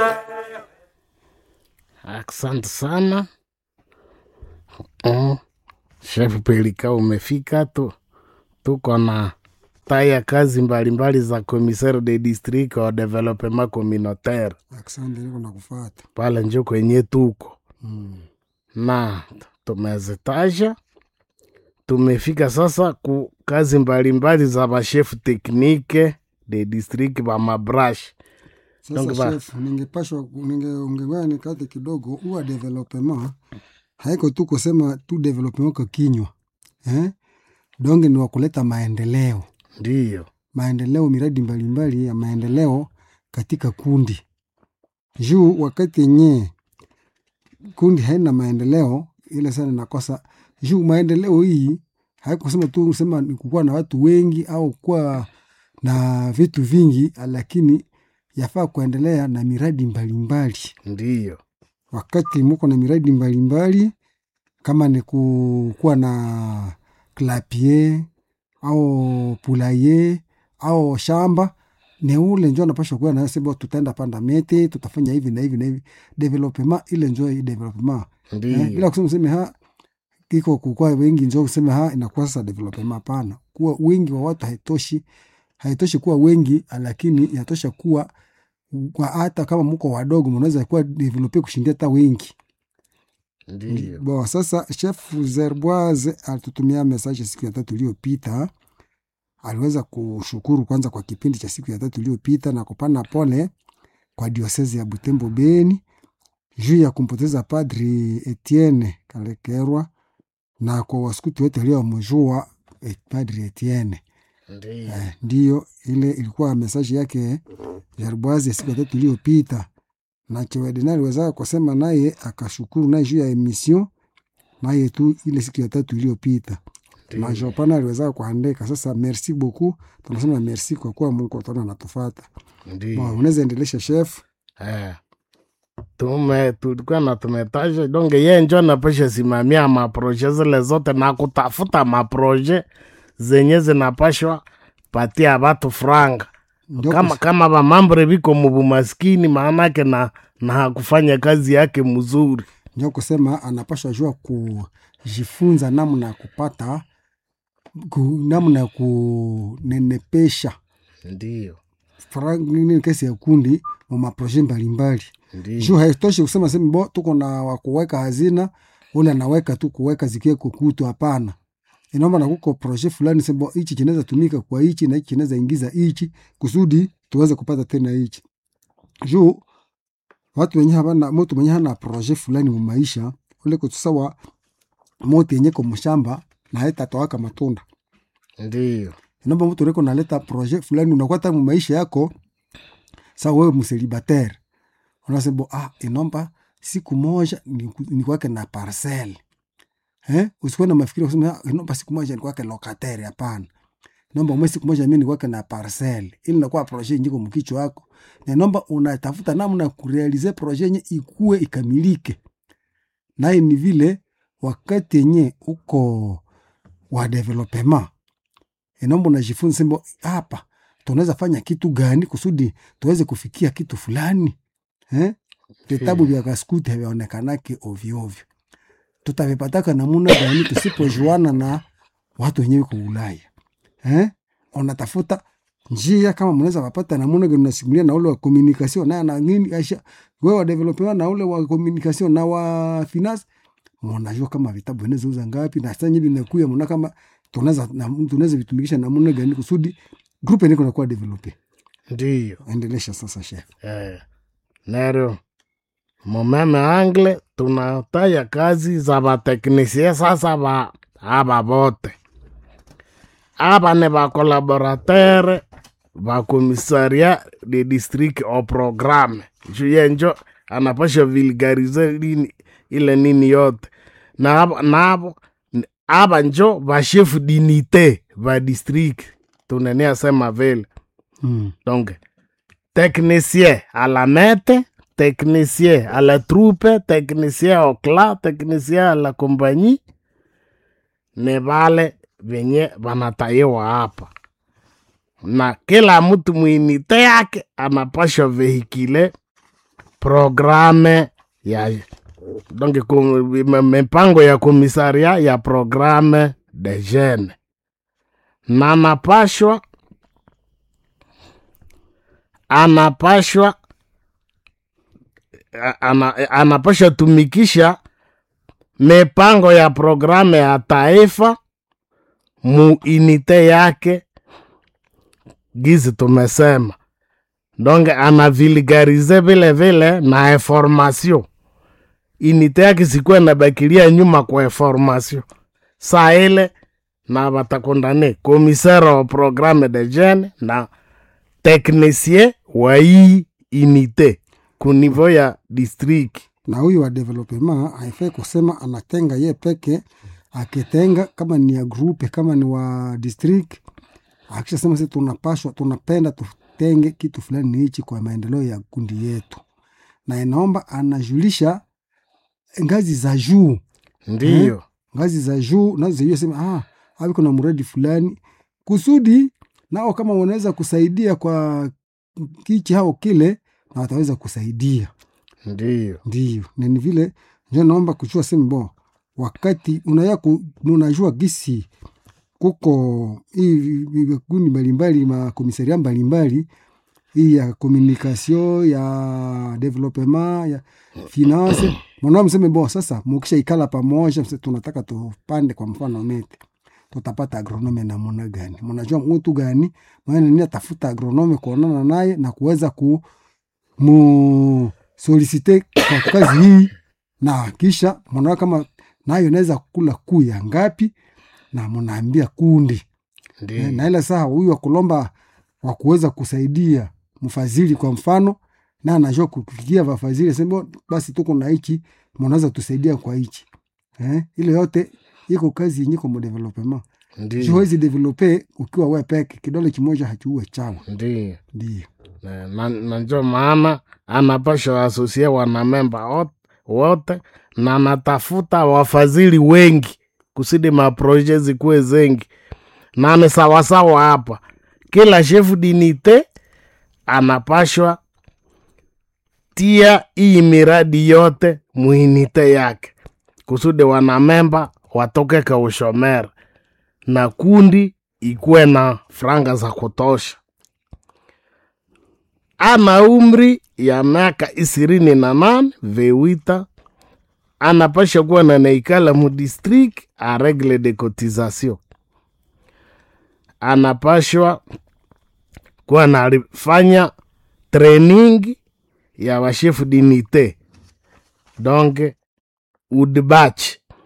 Asante sana mm. Chef Pelika, umefika tu, tuko na taya kazi mbalimbali za commissaire de district wa development communautaire Asante, niko nakufata. pale njo kwenye tuko Mm. na tumezitaja. Tumefika sasa ku kazi mbalimbali za bashefu teknike de district ba mabrash Donc Sasa ba- chef, ningepashwa ningeongewa nikate kidogo, huwa development haiko tu kusema tu development kwa kinywa eh? Donge ni wa kuleta maendeleo, ndiyo maendeleo, miradi mbalimbali ya maendeleo katika kundi juu wakati yenye kundi haina maendeleo ile sana nakosa juu maendeleo hii haikusema tu sema ni kukuwa na watu wengi au kuwa na vitu vingi, lakini yafaa kuendelea na miradi mbalimbali. ndiyo Wakati muko na miradi mbalimbali kama ni kukuwa na klapie au pulaye au shamba ni ule njo anapasha kuwa na sema tutaenda panda miti tutafanya hivi na hivi na hivi development ile njo hii development eh, ndiyo bila kusema useme ha iko kukua wengi njo kusema ha inakuwa sasa development. Hapana, kuwa wingi wa watu haitoshi, haitoshi kuwa wengi, lakini inatosha kuwa kwa hata kama mko wadogo mnaweza kuwa develope kushindia hata wengi. ndiyo Bo, sasa chef Zerboise alitutumia message siku ya tatu iliyopita. Aliweza kushukuru kwanza kwa kipindi cha siku ya tatu iliyopita na kupana pole kwa diosezi ya Butembo Beni juu ya kumpoteza Padri Etienne Kalekerwa na kwa waskuti wote waliomjua eh, Padri Etienne. ndiyo Eh, ndiyo ile ilikuwa mesaji yake Jarboise ya siku ya tatu iliyopita, na Chewedena aliweza kusema naye akashukuru naye juu ya emission naye tu ile siku ya tatu iliyopita, na ndiyo Jopana aliweza kuandika. Sasa merci beaucoup, tunasema merci kwa kuwa Mungu tona anatufata. ndiyo Bon, unaweza endelesha chef. Eh, tume tulikuwa na tumetaja donge ye njo napasha simamia maproje zile zote na kutafuta maproje zenye zinapashwa patia batu franga Ndio kama, kama bamambre biko mubumaskini maanake na, na hakufanya kazi yake mzuri ndio kusema anapashwa jua kujifunza namna ya kupata ku, namna ya kunenepesha ndiyo faranga nini kesi ya kundi mu maproje mbalimbali ndiyo juu haitoshi kusema sema bo tuko na wakuweka hazina ule anaweka tu kuweka zikie kukutu hapana inaomba na kuko proje fulani sema hichi kinaweza tumika kwa hichi na hichi kinaweza ingiza hichi kusudi tuweze kupata tena hichi juu watu wenye habana mtu mwenye hana proje fulani mu maisha ule kutusawa moto yenye kwa mshamba na haitatoaka matunda ndiyo inaomba mtu reko naleta projet fulani unakuwa hata mu maisha yako sa wewe mselibatere unasema ah, inaomba siku moja niku- nikuwake na parcel eh? usikuwe na mafikiri kusema ah, inaomba siku moja nikuwake lokatere. Hapana, inaomba mwe siku moja mimi nikuwake na parcel, ili nakuwa projet njiko mkichwa wako, na inaomba unatafuta namna ya kurealize projet yenye ikue ikamilike. Naye ni vile wakati yenye uko wa development inaomba unajifunza sema hapa tunaweza fanya kitu gani kusudi tuweze kufikia kitu fulani eh? vitabu vya kaskuti havyaonekanake ovyoovyo tutavipataka namuna gani tusipojuana na watu wenyewe kwa ulaya eh? unatafuta njia kama mnaweza wapata namuna gani unasimulia na ule wa communication na na nini aisha wewe wa development na ule wa communication na wa finance mnajua kama vitabu vinaweza uza ngapi na sasa hivi vinakuya mna kama tunaweza na- tunaweza vitumikisha namna gani kusudi group yenyewe kunakuwa develop. ndiyo Endelesha sasa chef. eh, nero mumeme angle tunataya kazi za bateknisie sasa ba aba bote aba ne bakolaboratere bakomisaria de district o programme juu yenjo anapasha vulgarize lini ile nini yote na abo- nabo n- aba njo bashefu dinite ba district tunenia sema vile Mm. donc technicien à la mete technicien à la troupe technicien au cla technicien à la compagnie ni vale venye vanatayiwa hapa na kila mtu mwinite yake anapasha vehikile programe ya donc ku- m- mipango ya komisaria ya programe de jeune na anapashwa anapashwa a- ana, anapashwa tumikisha mipango ya programe ya taifa mu inite yake gizi tumesema donc anavulgarize vile vile na information inite yake sikuwa nabakilia nyuma kwa information saa ile na batakondane commissaire wa programme de jeune na technicien wa hii inite ku niveau ya district na huyu wa development haifai kusema anatenga ye peke akitenga kama ni ya grupe kama ni wa district akishasema si tunapashwa tunapenda tutenge kitu fulani ni hichi kwa maendeleo ya kundi yetu na inaomba anajulisha ngazi za juu ndiyo ngazi za juu nazo zijue sema ah, hapo kuna mradi fulani kusudi nao kama wanaweza kusaidia kwa kichi hao kile na wataweza kusaidia ndiyo ndio na ni vile njo naomba kuchua sema bo wakati unaya ku, unajua gisi kuko hii vikundi mbalimbali makomisaria mbalimbali hii ya communication ya developement ya finance mwanao mseme bo sasa mukisha ikala pamoja mse tunataka tupande kwa mfano mete tutapata agronome namuna gani mnajua mtu gani maana nini atafuta agronome kuonana naye na kuweza ku mu solicite kwa kazi hii na kisha mnaona kama nayo inaweza kula kuu ya ngapi na mnaambia kundi ndiyo na ile saa huyu wa kulomba wa kuweza kusaidia mfadhili kwa mfano na anajua kufikia wafadhili sema basi tuko na hichi mnaweza tusaidia kwa hichi eh, ile yote iko kazi yenye kwa development ndiyo huwezi develope ukiwa we peke kidole kimoja hakiuwe chawa ndiyo ndio na, na, na njo maana anapasha asosia wanamemba ot- wote na anatafuta wafadhili wengi kusudi maproje zikuwe zengi na ni sawasawa hapa kila shefu dinite anapashwa tia hii miradi yote muinite yake kusudi wanamemba watoke ka ushomera na kundi ikuwe na franga za kutosha ana umri ya miaka ishirini na nane vewita anapasha kuwa na naikala mu district a regle de cotisation anapashwa kuwa nalifanya training ya washefu dinite donc udbach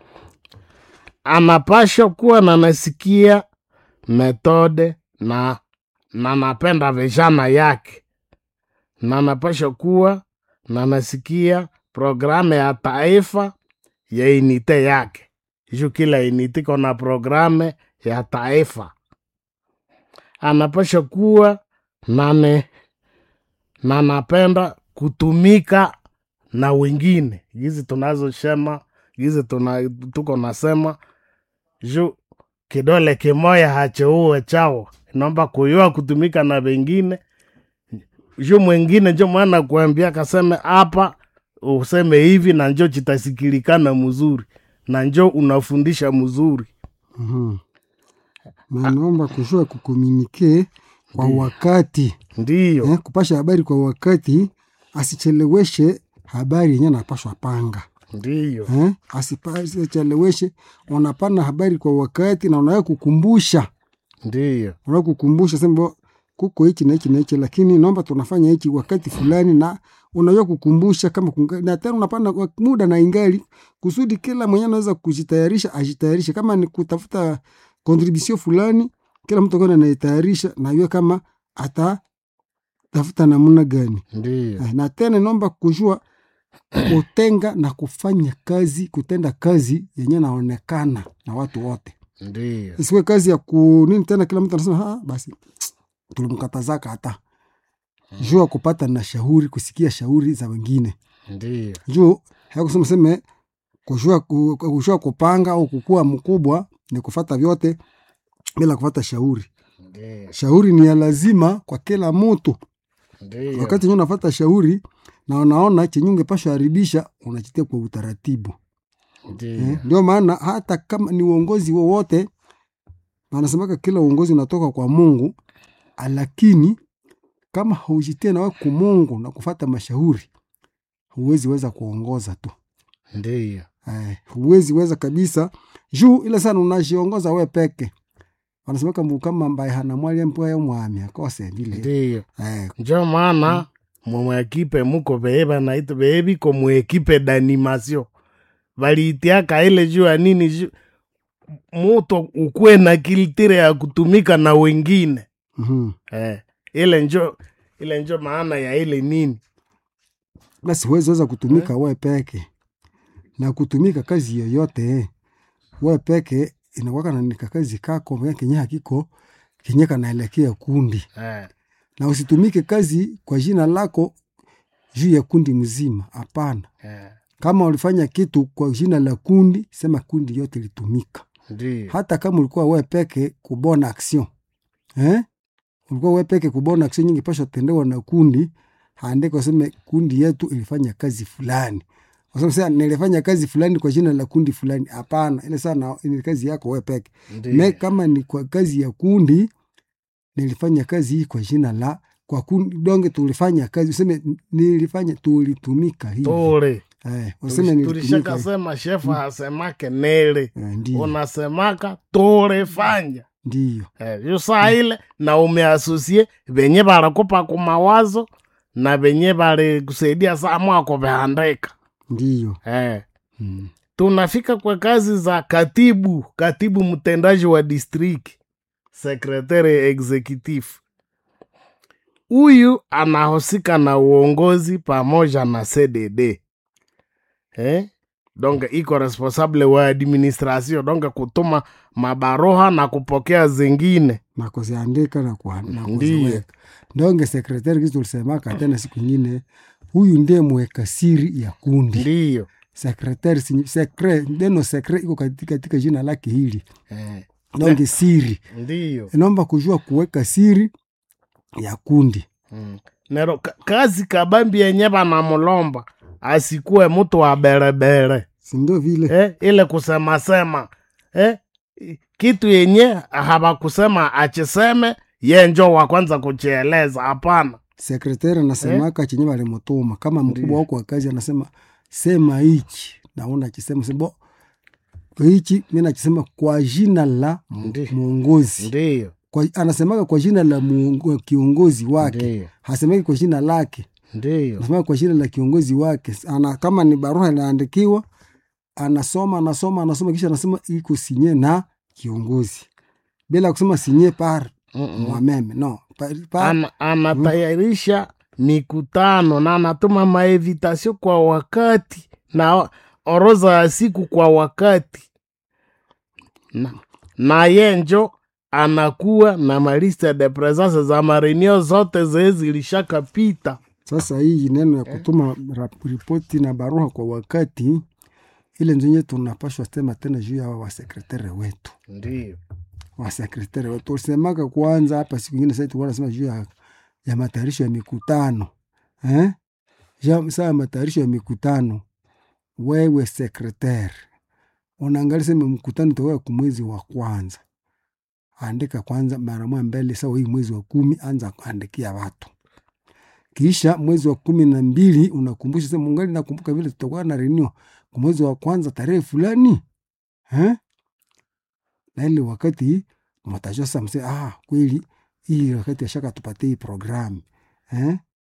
anapashwa kuwa nanasikia metode na na napenda vijana yake na napasha kuwa na nasikia programu ya taifa ya inite yake juu kila inite kona programu ya taifa anapasha kuwa nane na napenda kutumika na wengine gizi tunazosema gizi tuna, tuko nasema juu kidole kimoya hacheuwe chao inaomba kuyua kutumika na wengine juu mwingine njo mwana kuambia kaseme hapa useme hivi na njo chitasikilikana mzuri na njo unafundisha mzuri Mhm. na naomba kujua kukomunike kwa wakati ndiyo eh, kupasha habari kwa wakati asicheleweshe habari yenye anapashwa panga ndiyo eh, asipa- asicheleweshe unapana habari kwa wakati na unaweza kukumbusha ndiyo unaweza kukumbusha sema kuko hichi na hichi na hichi lakini naomba tunafanya hichi wakati fulani na unaweza kukumbusha kama kunga, na tena unapanda kwa muda na ingali kusudi kila mwenye anaweza kujitayarisha ajitayarishe kama ni kutafuta contribution fulani kila mtu akona anayetayarisha na yue kama atatafuta namna gani ndiyo Eh, na tena naomba kujua kutenga na kufanya kazi kutenda kazi yenye naonekana na watu wote ndiyo isiwe kazi ya ku nini tena kila mtu anasema "Ah, basi tulimkatazaka hata juu ya kupata na shauri kusikia shauri za wengine ndiyo juu hakusema seme kujua, ku- kujua kupanga au kukua mkubwa ni kufata vyote bila kufata shauri ndiyo shauri ni ya lazima kwa kila mtu ndiyo wakati nyo nafata shauri na unaona chenye ungepashwa haribisha unachitia kwa utaratibu Ndiyo. eh, ndio maana hata kama ni uongozi wowote wanasemaka kila uongozi unatoka kwa mungu lakini kama haujitie nawe kumungu na kufata mashauri huwezi weza kuongoza tu Ndiyo. eh, huwezi weza kabisa juu ile sana unajiongoza we peke wanasemaka mbu kama ambaye hana mwali mpwaye mwami akose vile Ndiyo. eh, njo maana mumwekipe muko veye vanaita veye viko mwekipe d'animation valitiaka ile juu ya nini juu muto ukuwe na kiltire ya kutumika na wengine mhm. eh, ile njo ile njo maana ya ile nini basi huwezi weza kutumika we peke na kutumika kazi yoyote eh, we peke inakwaka nanika kazi kako mwenye kenye hakiko kenye kanaelekea kundi eh, na usitumike kazi kwa jina lako juu ya kundi mzima hapana eh, kama ulifanya kitu kwa jina la kundi sema kundi yote litumika ndiyo hata kama ulikuwa we peke kubona action eh? ulikuwa we peke kubona action nyingi pasha tendewa na kundi andika useme kundi yetu ilifanya kazi fulani Wasema sasa nilifanya kazi fulani kwa jina la kundi fulani hapana ile sana ni kazi yako we peke me ndiyo kama ni kwa kazi ya kundi nilifanya kazi hii kwa jina la kwa kundi donge tulifanya kazi useme nilifanya tulitumika hivi tule eh, useme nilitumika hivi. tulishakasema shefu hasemake nele Eh, ndio unasemaka tulifanya ndio Eh, yo saa ile na umeasusie venye balikupa kumawazo na venye bali kusaidia saa mwako vehandika ndio eh. mm. tunafika kwa kazi za katibu katibu mtendaji wa district sekretari executive huyu anahusika na uongozi pamoja na cdd eh? donc iko responsable wa administration donc kutuma mabaroha na kupokea zingine na kuziandika na kuha- na Ndiyo. kuziweka ndonge sekretari kizi tulisemaka tena siku ingine huyu ndiye mweka siri ya kundi ndiyo sekretari sinyi- sekre neno sekre iko katika, katika jina lake hili eh. ndonge siri ndiyo inaomba kujua kuweka siri ya kundi Mm. nero ka- kazi kabambi yenye banamulomba asikuwe mtu wa berebere sindo vile eh, ile kusemasema eh, kitu yenye habakusema achiseme ye njo wa kwanza kuchieleza hapana sekretari anasemaka chenye walimutuma kama mkubwa wako wa kazi anasema sema hichi naona chisema sebo hichi mi nachisema kwa jina la mu- Ndi. mwongozi ndiyo kwa, anasemaga kwa jina la muongo, kiongozi wake ndiyo hasemagi kwa jina lake ndiyo anasemaga kwa jina la kiongozi wake ana, kama ni barua inaandikiwa anasoma anasoma anasoma kisha anasema iko sinye na kiongozi bila kusema sinye par Mm-mm. mwameme no par, par, Ana, anatayarisha mikutano na anatuma maevitasio kwa wakati na oroza ya siku kwa wakati na, na ye njo anakuwa na maliste de presence za marenio zote zee zilishakapita Sasa hii neno ya kutuma rap- ripoti na barua kwa wakati ile nzenye tunapashwa sema tena juu ya hawa wasekretari wetu ndio wasekretari wetu ulisemaka kwanza hapa siku ingine sasa tulikuwa nasema juu ya, ya matayarisho ya mikutano eh? Ja, saa ya matayarisho ya mikutano wewe sekretari unaangalia sema mkutano utakuwa kwa mwezi wa kwanza andika kwanza mara moja mbele sawa hii mwezi wa kumi anza kuandikia watu kisha mwezi wa kumi na mbili unakumbusha sema mungali nakumbuka vile tutakuwa na renio kwa mwezi wa kwanza tarehe fulani eh? na ile wakati matajua sasa mse ah, kweli hii wakati ashaka tupatie hii programu eh?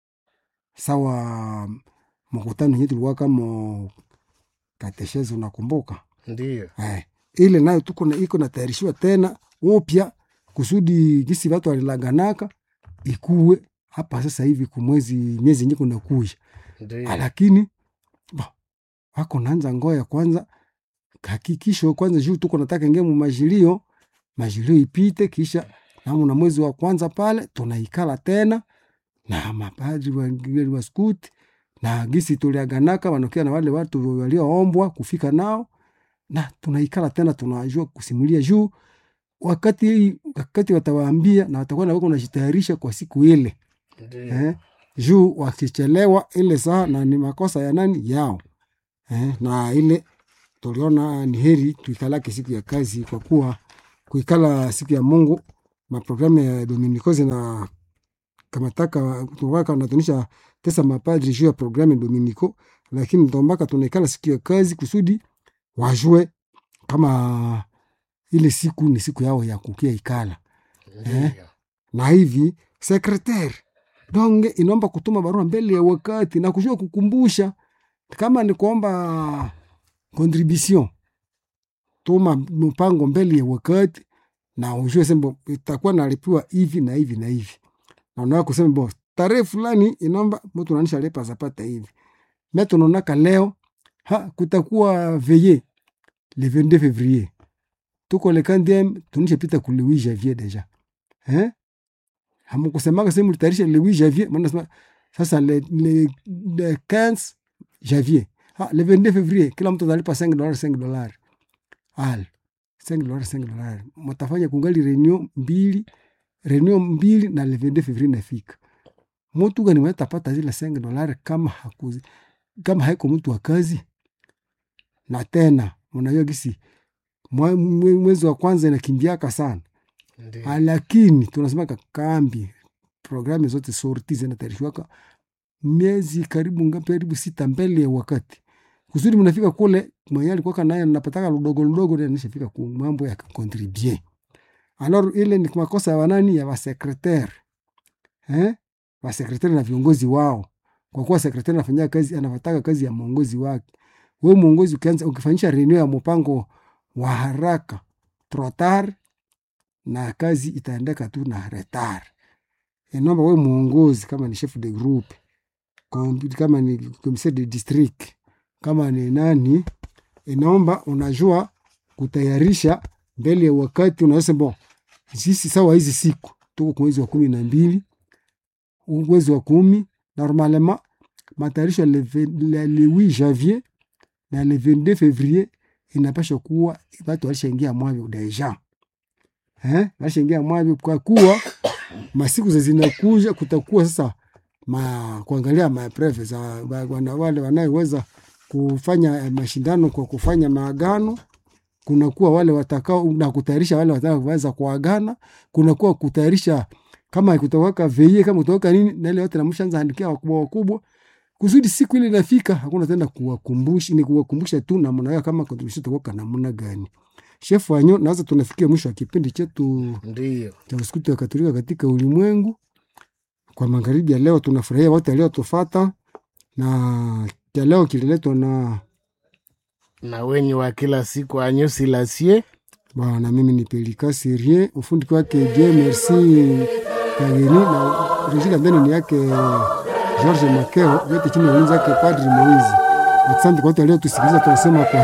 sawa mkutano yenye tulikuwa kama kateshezi unakumbuka ndio eh, ile nayo tuko na iko natayarishiwa tena upya kusudi gisi watu walilaganaka ikuwe hapa sasa hivi kumwezi miezi yenye kunakuja ndio lakini ba, wako naanza ngoya kwanza hakikisho kwanza juu tuko nataka ingia mu majilio majilio ipite kisha namu na mwezi wa kwanza pale tunaikala tena na mapadri wa, wa skut na gisi tuliaganaka wanakia na wale watu walioombwa kufika nao na tunaikala tena tunajua kusimulia juu wakati wakati watawaambia na watakuwa na wako najitayarisha kwa siku ile ndio eh? juu wakichelewa ile saa na ni makosa ya nani yao eh, na ile tuliona ni heri tuikalake siku ya kazi kwa kuwa kuikala siku ya Mungu maprogramu ya Dominikozi na kamataka tunawaka natunisha tesa mapadri juu ya programu ya Dominiko, lakini ndombaka tunaikala siku ya kazi kusudi wajue kama ile siku ni siku yao ya kukia ikala Ndiyo. na hivi sekretari donge inaomba kutuma barua mbele ya wakati na kujua kukumbusha kama ni kuomba contribution tuma mpango mbele ya wakati na ujue sembo itakuwa nalipiwa hivi na hivi na hivi na unaweza kusema bo tarehe fulani inaomba mtu nanisha lepa zapata hivi me tunaonaka leo ha kutakuwa veye le 22 février tuko le 15 tunisha pita ku le 8 janvier deja eh hamukusemaka sehemu litayarisha le 8 janvier maana nasema sasa le, le, le 15 janvier ha, le 22 février kila mtu atalipa 5 dollars 5 dollars al 5 dollars 5 dollars mtafanya kungali reunion mbili reunion mbili na le 22 février nafika mtu gani mwenye tapata zile 5 dollars kama hakuzi kama haiko mtu wa kazi na tena mnajua gisi mwa- mwe- mwezi wa kwanza inakimbiaka sana Ndiyo. Ah, lakini tunasema kambi programu zote sorti zinatayarishwaka miezi karibu ngapi karibu sita mbele ya wakati kusudi mnafika kule mwenye alikuwaka naye napataka ludogo ludogo ndio nishafika ku mambo ya contribue alors ile ni makosa ya wanani ya wasekretari eh wasekretari na viongozi wao kwa kuwa sekretari anafanyia kazi anafataka kazi ya mwongozi wake wewe mwongozi ukianza ukifanyisha reunion ya mpango wa haraka trotar na kazi itaendeka tu na retard. Inaomba wewe mwongozi, kama ni chef de groupe, kom- kama ni commissaire de district, kama ni nani, inaomba unajua kutayarisha mbele ya wakati. Unasema bon, sisi sawa, hizi siku tuko kwa mwezi wa kumi na mbili huu mwezi wa kumi normalement matayarisho ya le vingt- le le 8 janvier na le 22 février inapasha kuwa watu walishaingia mwavyo deja eh, walishaingia mwavyo kwa kuwa masiku za zinakuja, kutakuwa sasa ma, kuangalia mapreve za wa- wana, wale wanayeweza kufanya eh, mashindano kwa kufanya maagano kunakuwa wale watakao na kutayarisha wale watakaoweza kuagana, kunakuwa kutayarisha kama kutawaka veye kama kutawaka nini, na ile yote namshaanza andikia wakubwa wakubwa, kusudi siku ile inafika, hakuna tena kuwakumbusha, ni kuwakumbusha tu namna yao kama contribution itakuwa namna gani. Chef wanyo, naweza tunafikia mwisho wa kipindi chetu Ndiyo. cha Uskoti wa Katolika katika ulimwengu. Kwa magharibi ya leo, tunafurahia wote waliotufata, na cha leo kililetwa na na wenye wa kila siku anyusi lasie bwana. Mimi ni Pelika Serie, ufundi wake Je Merci Kageni na rejika ndani ni yake George Makeo, yote chini ya ulinzi wake Padri Moizi. Asante kwa wote waliotusikiliza, tunasema kwa